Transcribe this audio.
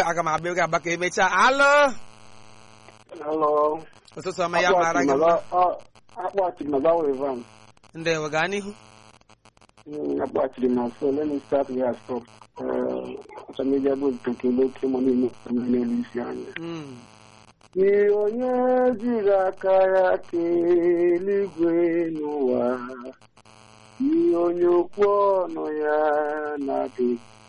aga m abịa oge abaka emechaa alụ Hello. ụtụtụ ọma ya mara gị mma akpọchiri na Valley Van. ndewo gaa n'ihu akpọchiri na so let me start where I stop. Ọcha m ije bụ ntokele oke mọ niile n'elu isi anya. Mm. Ihe onye jiri aka ya kee eluigwe n'ụwa ihe onye okwu ọnụ ya na-adịghị